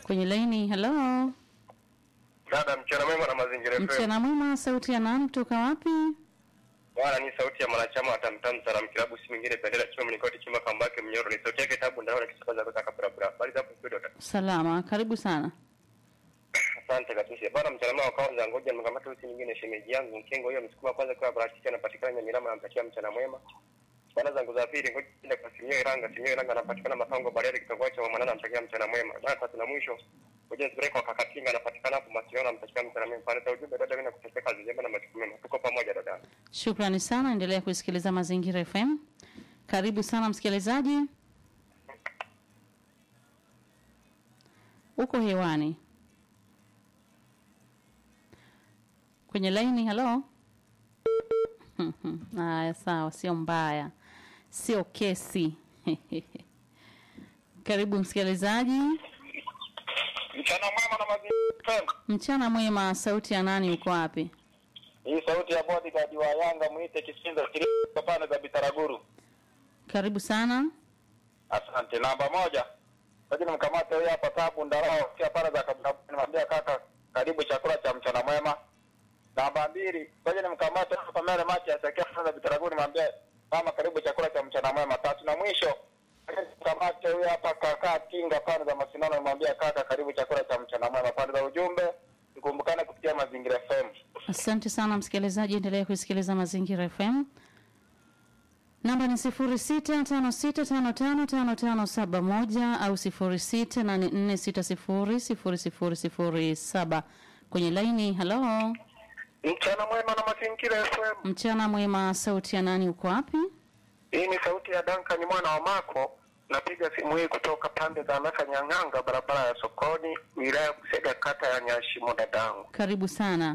kwenye laini. Hello, Dada, mchana mwema na mazingira FM. mchana mwema. Sauti ya nani kutoka wapi? Bwana ni sauti ya mwanachama wa Tamtam Salam Kilabu, si mwingine bendera chuma mnikoti chuma kambake mnyoro, ni sauti yake tabu ndao na kisabaza kutoka barabara. Bali hapo studio dada. Salama, karibu sana. Asante kabisa. Bwana mchana mwema wa kwanza, ngoja nikamata usi nyingine shemeji yangu Mkengo hiyo msukuma kwanza kwa parachichi anapatikana Nyamilama, namtakia mchana mwema. Bwana zangu za pili, ngoja nenda kwa Simio Iranga, Simio Iranga anapatikana Mapango Bariadi kitongoji cha Mwanana, namtakia mchana mwema. Na tatu na mwisho Ngoja nipeleke kwa Kakatinga anapatikana hapo Masiona, namtakia mchana mwema. Pale za ujumbe dada, mimi nakutakia kazi njema na majukumu mema. Tuko pamoja dada. Shukrani sana, endelea kusikiliza Mazingira FM. Karibu sana msikilizaji, uko hewani kwenye laini. Halo. Haya, sawa, sio mbaya, sio kesi. Karibu msikilizaji, Mchana mwema na mazingira mchana mwema. Sauti ya nani? Uko wapi? Hii sauti ya bodyguard wa Yanga mwite Kisinza Kilimo pande za Bitaraguru. Karibu sana. Asante. Namba moja. Lakini mkamate huyu hapa Tabu Ndarao kia pale za kabla nimwambia kaka karibu chakula cha mchana mwema. Namba mbili. Ngoja nimkamate hapa Mere Machi asikia pale za Bitaraguru nimwambia mama karibu chakula cha mchana mwema. Tatu na mwisho. Ngoja Nimkamate huyu hapa kaka Kinga pale za Masinono nimwambia kaka karibu chakula cha mchana mwema. Pande za ujumbe tukumbukane kupitia Mazingira FM. Asante sana msikilizaji, endelea kusikiliza Mazingira FM. Namba ni sifuri sita tano sita tano tano tano tano saba moja au sifuri sita nane nne sita sifuri sifuri sifuri sifuri saba kwenye laini. Halo, Mchana mwema na Mazingira FM. mchana mwema. Sauti ya nani? Uko wapi? Hii ni sauti ya Duncan mwana wa Mako. Napiga simu hii kutoka pande za Nasa Nyang'anga, barabara ya Sokoni, wilaya ya Kusega, kata ya Nyashimo. Dadangu, Karibu sana.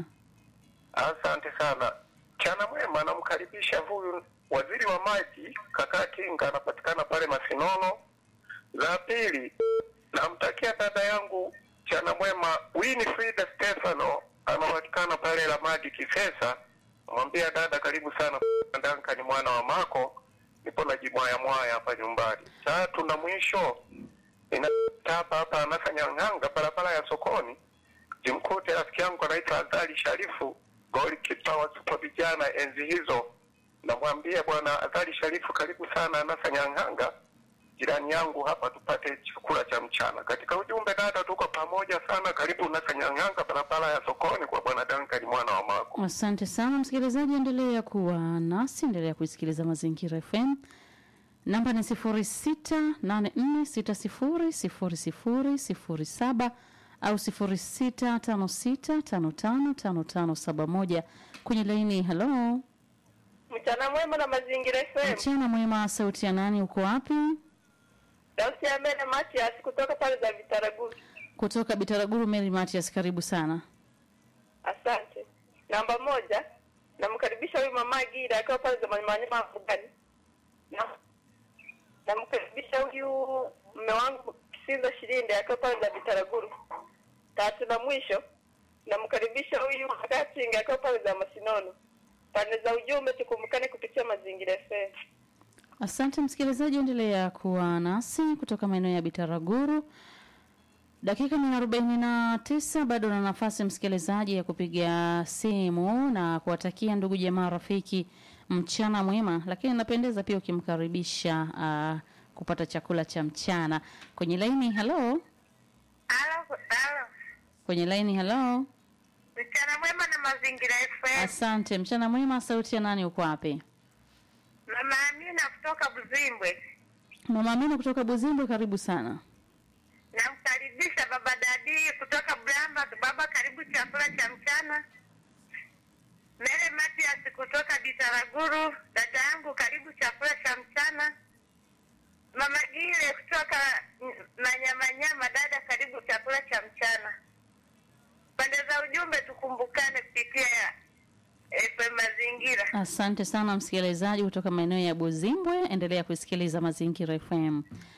asante sana. Mchana mwema, namkaribisha huyu waziri wa maji kaka Kinga, anapatikana pale Masinono. Za pili, namtakia dada yangu mchana mwema Winifrida Stefano, anapatikana pale Lamadi Kisesa. Mwambia dada, karibu sana Duncan mwana wa Mako, nipo na jimwaya mwaya hapa nyumbani. Tatu na mwisho, ninatapa hapa Anasa Nyang'anga, barabara ya sokoni, jimkute rafiki yangu anaitwa Azali Sharifu, goli kipa wa Super vijana enzi hizo. Namwambia bwana Azali Sharifu, karibu sana Anasa Nyang'anga, jirani yangu hapa, tupate chakula cha mchana. Katika ujumbe dada, tuko pamoja sana, karibu Nasa Nyang'anga, barabara ya sokoni, kwa bwana Duncan mwana wa Mako. Asante sana msikilizaji, endelea kuwa nasi, endelea kuisikiliza Mazingira FM. Namba ni sifuri sita nane nne sita sifuri sifuri sifuri sifuri saba au sifuri sita tano sita tano tano tano tano saba moja kwenye laini. Halo, Mchana mwema na mazingira FM. mchana mwema. Sauti ya nani? Uko wapi? Sauti ya Mene Matias kutoka pale za Vitaraguru. Kutoka Bitaraguru. Mary Matias, karibu sana. Asante. Namba moja, namkaribisha huyu mama Gira akiwa pale za Manyamanyama Mbugani. Na namkaribisha huyu mme wangu Kisinza Shirinde akiwa pale za Vitaraguru. Tatu na mwisho, namkaribisha huyu Katinga akiwa pale za Masinono. Pande za ujumbe tukumbukane kupitia mazingira FM. Asante msikilizaji, endelea kuwa nasi kutoka maeneo ya Bitaraguru. Dakika ni arobaini na tisa. Bado na nafasi msikilizaji ya kupiga simu na kuwatakia ndugu jamaa rafiki mchana mwema, lakini napendeza pia ukimkaribisha uh, kupata chakula cha mchana kwenye laini. Halo, Halo, halo. kwenye laini. Halo, Mchana mwema na mazingira FM. asante. Mchana mwema. Sauti ya nani? Uko wapi? Mama Amina kutoka Buzimbwe. Mama Amina kutoka Buzimbwe, karibu sana. Namkaribisha baba Dadi kutoka Bramba. Baba, karibu chakula cha mchana. Mere Matias kutoka Bitaraguru. Dada yangu, karibu chakula cha mchana. Mama Gile kutoka mm, Manyamanyama. Dada, karibu chakula cha mchana. Pande za ujumbe tukumbukane kupitia ya FM Mazingira. Asante sana msikilizaji kutoka maeneo ya Buzimbwe, endelea kusikiliza Mazingira FM.